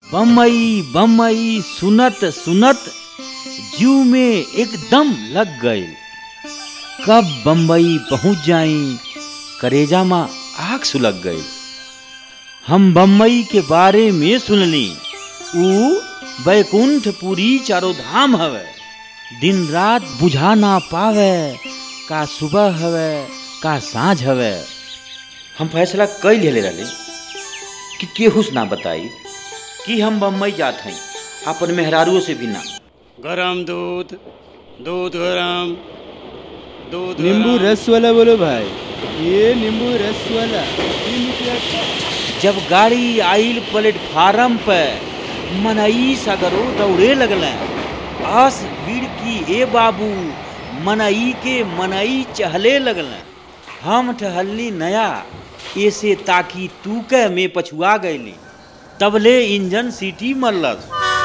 बम्बई बम्बई सुनत सुनत जू में एकदम लग गए कब बम्बई पहुंच जाई करेजा में आग सुलग गई हम बम्बई के बारे में सुनली ऊ बैकुंठपुरी चारों धाम हवे दिन रात बुझा ना पावे का सुबह हवे का साँझ हवे हम फैसला कई ले रही कि केहुस ना बताई कि हम बम्बई जात हई अपन मेहरारुओं से भी ना गरम दूध दूध गरम दूध नींबू गरम। रस वाला बोलो भाई ये नींबू रस वाला ये निकला जब गाड़ी आइल प्लेटफार्म पे मनई सगरो दौड़े लगल आस भीड़ की ए बाबू मनई के मनई चहले लगल हम टहलनी नया ऐसे ताकि तू के में पछुआ गईली तबले इंजन सीटी मरलस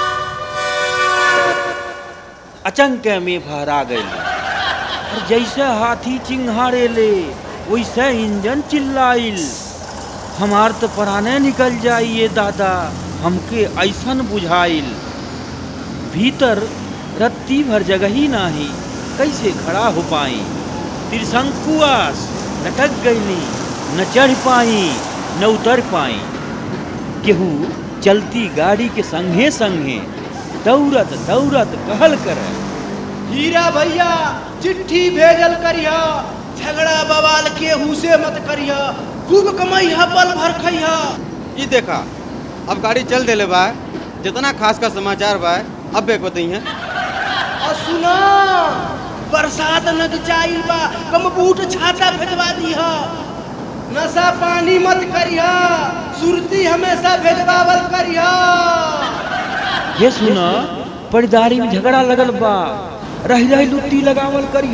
अचंक में भरा गईली और जैसे हाथी चिंघाड़े ले वैसे इंजन चिल्लाइल हमार तो पराने निकल जाइए दादा हमके ऐसन बुझाइल भीतर रत्ती भर जगह ही नाही कैसे खड़ा हो पाई त्रिशंकुआस लटक गईली न चढ़ पाई न उतर पाई केहू चलती गाड़ी के संगे संगे दौड़त दौड़त कहल करे हीरा भैया चिट्ठी भेजल करिया झगड़ा बवाल केहू से मत करिया खूब कमैया पल भर खैया ये देखा अब गाड़ी चल देले बा जितना खास का समाचार बा अब एक बताइए और सुना बरसात लग जाइल बा कम बूट छाता भेजवा दीहा नशा पानी मत करिया सुरती हमेशा भेजवावल करिया ये सुना परिदारी में झगड़ा लगल बा रही रही लुट्टी लगावल करिह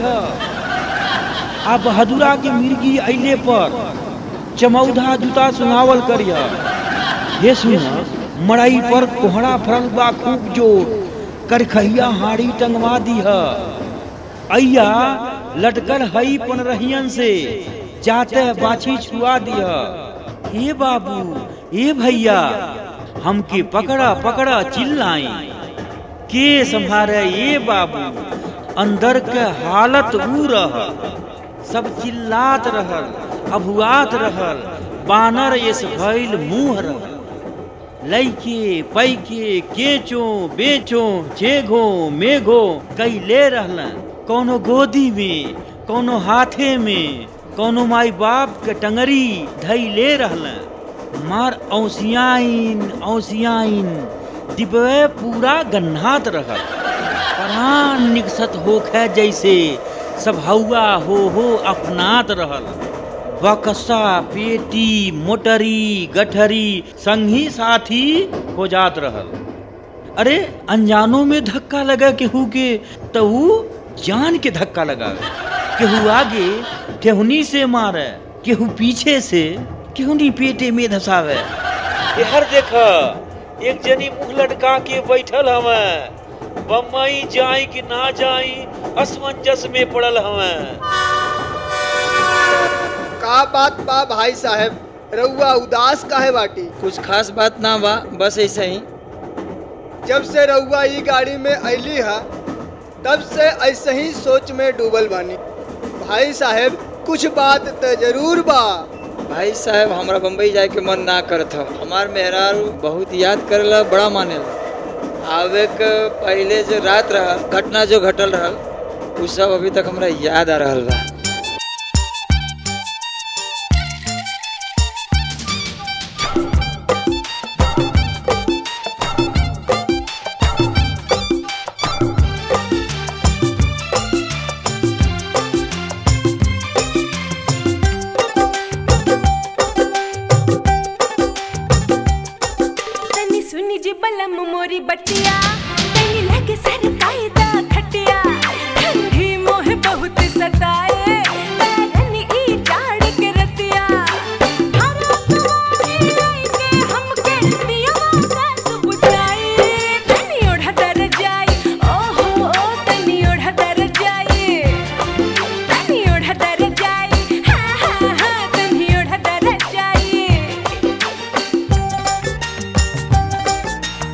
आ बहादुरा के मिर्गी अइले पर चमौधा जूता सुनावल करिह ये सुना मड़ई पर कोहड़ा फरल बा खूब जोर करखैया हाड़ी टंगवा दीह अय्या लटकल हई पनरहियन से जाते बाछी छुआ दिह हे बाबू हे भैया हमके पकड़ा पकड़ा चिल्लाई के संभारे ये बाबू अंदर के हालत ऊ रहल सब चिल्लात रहल अभुआत रहल बानर एस भइल मुंह रहल लैके पैके केचो बेचो जेघो मेघो कैले रहल कोनो गोदी में कोनो हाथे में कोनो माई बाप के टंगरी धैले रहल मार औसियाइन औसियाइन दिबे पूरा गन्हात रहल प्राण निकसत होखे जैसे सब हौआ हो हो अपनात रहल बक्सा पेटी मोटरी गठरी संगी साथी हो जात रहल अरे अनजानों में धक्का लगा केहू के तो ऊ जान के धक्का लगावे केहू आगे केहुनी से मारे केहू पीछे से केहुनी पेटे में धसावे हर देख एक जनी मुंह लटका के बैठल हमें बम्बई जाई कि ना जाई असमंजस में पड़ल हमें का बात बा भाई साहब रउआ उदास काहे बाटी कुछ खास बात ना बा बस ऐसे ही जब से रउआ ई गाड़ी में अली हा तब से ऐसे ही सोच में डूबल बानी भाई साहब कुछ बात तो जरूर बा भाई साहब हमरा बम्बई जाए के मन ना करत ह हमार मेहरारू बहुत याद करेला बड़ा मानेला आवे के पहले जो रात रहल घटना जो घटल रहल उ सब अभी तक हमरा याद आ रहल बा तनी सुनी जी बलम मोरी बटिया तनी लगे सर कायदा खटिया ठंडी मोह बहुत सताए बैरन ई डाड़ के रतिया हरा कुआरी रही के हमके पियवा का तू बुझाई तनी ओढ़ा तर जाई ओहो ओ तनी ओढ़ा तर जाई तनी ओढ़ा तर जाई हाँ हाँ हाँ तनी ओढ़ा तर जाई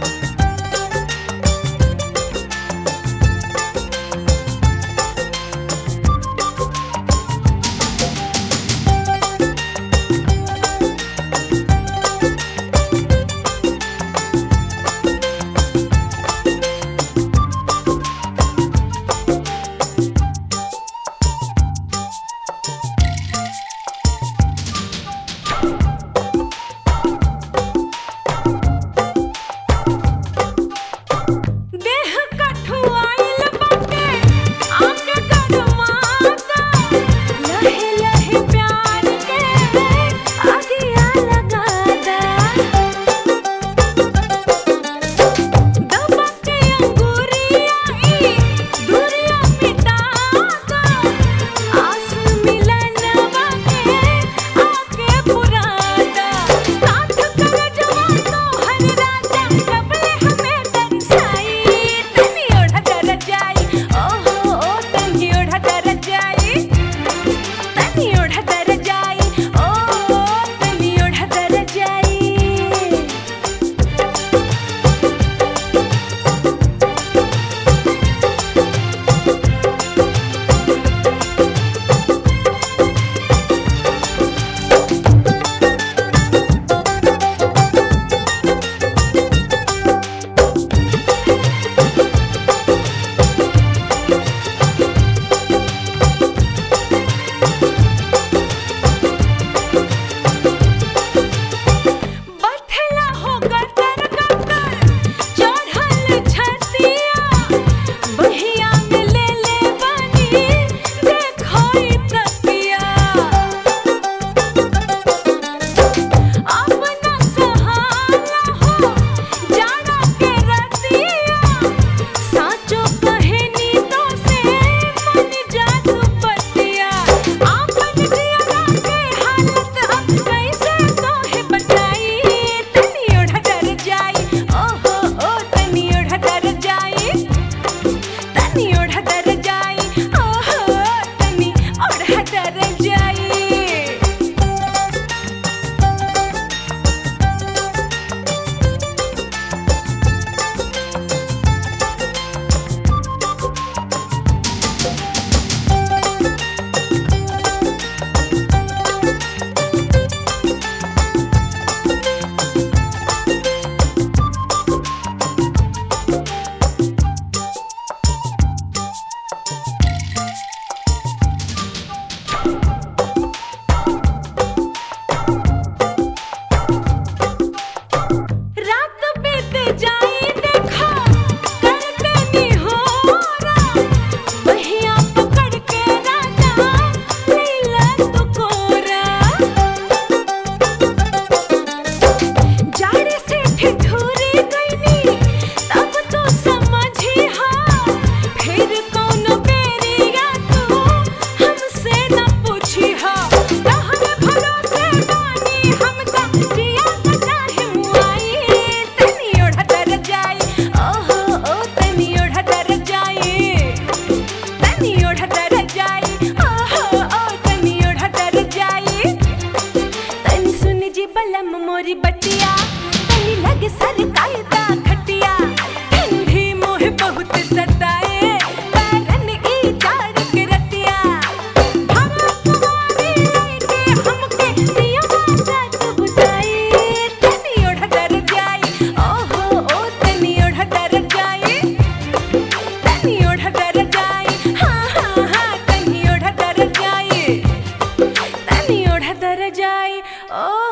ठिठुरी गईनी तब तो समझी हा फिर कौन बेरिया तू हमसे न पूछी हा तहरे भरोसे बानी हम का जिया चाहे मुआई तनी ओढ़ तर जाई ओहो ओ तनी ओढ़ तर जाई तनी ओढ़ तर जाई ओहो ओ तनी ओढ़ तर जाई तनी सुन जी बलम मोरी बटिया तनी लगे सर कायदा खटिया ठंडी मोह बहुत सताए बैगन ई चार के रतिया भरा कुमारी लइके हमके दिया बात बुझाई तनी ओढ़ तर जाई ओहो ओ तनी ओढ़ तर जाई तनी ओढ़ तर जाई हाँ हाँ हाँ तनी ओढ़ तर जाई तनी ओढ़ तर जाई ओ